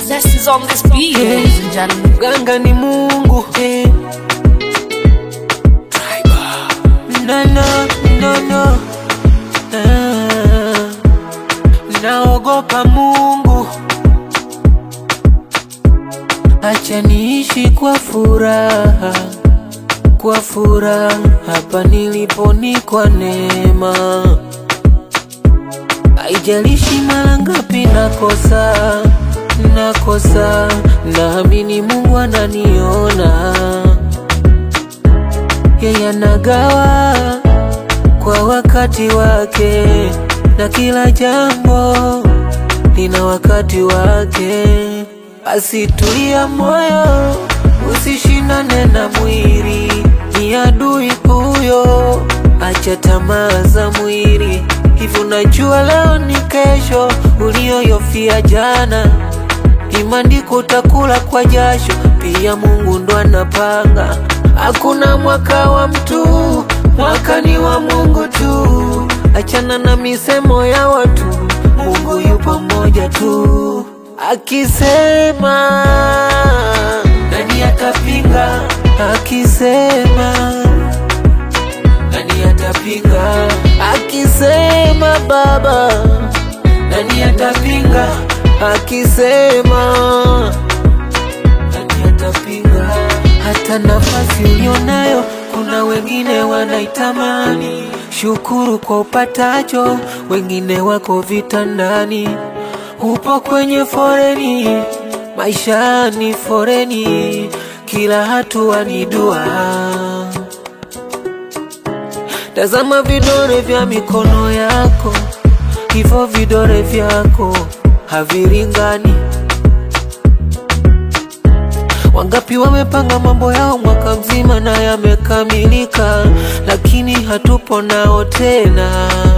Zest is on this beat, ladies and gentlemen. Mganga ni Mungu eh. No, no, no, no. Ah, naogopa Mungu, acha niishi kwa furaha, kwa furaha hapa nilipo ni kwa neema. Haijalishi mara ngapi nakosa, nakosa, naamini Mungu ananiona. Yeye anagawa kwa wakati wake, na kila jambo lina wakati wake. Basi tulia moyo, usishindane na mwili, ni adui huyo. Acha tamaa za mwili, hivyo najua leo ni kesho, ulioyofia jana Imandiko utakula kwa jasho, pia Mungu ndo anapanga. Hakuna mwaka wa mtu, mwaka ni wa Mungu tu. Achana na misemo ya watu, Mungu yupo mmoja tu. Akisema nani atapinga? Akisema nani atapinga? Akisema Baba nani atapinga? Akisema nani atapinga? Hata nafasi ulionayo kuna wengine wanaitamani. Shukuru kwa upatacho, wengine wako vitandani. Upo kwenye foreni, maisha ni foreni, kila hatua ni dua. Tazama vidole vya mikono yako, hivyo vidole vyako havilingani. Wangapi wamepanga mambo yao mwaka mzima na yamekamilika, lakini hatupo nao tena.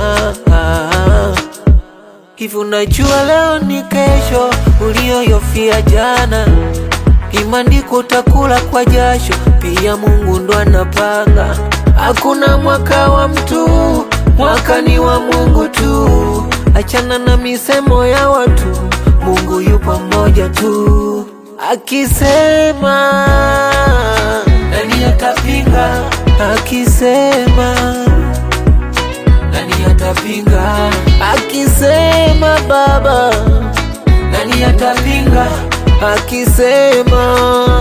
Hivi unajua leo ni kesho, ulioyofia jana. Imandiko utakula kwa jasho, pia Mungu ndo anapanga. Hakuna mwaka wa mtu, mwaka ni wa Mungu tu. Achana na misemo ya watu, Mungu yupo mmoja tu. Akisema nani atapinga? Akisema nani atapinga? Akisema Baba nani atapinga? Akisema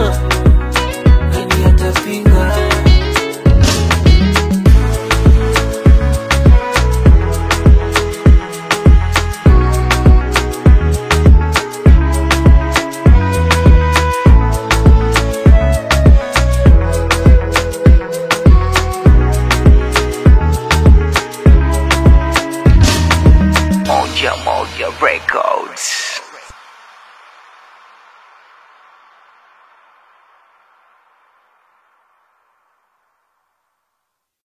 nani atapinga? Moja Moja Records.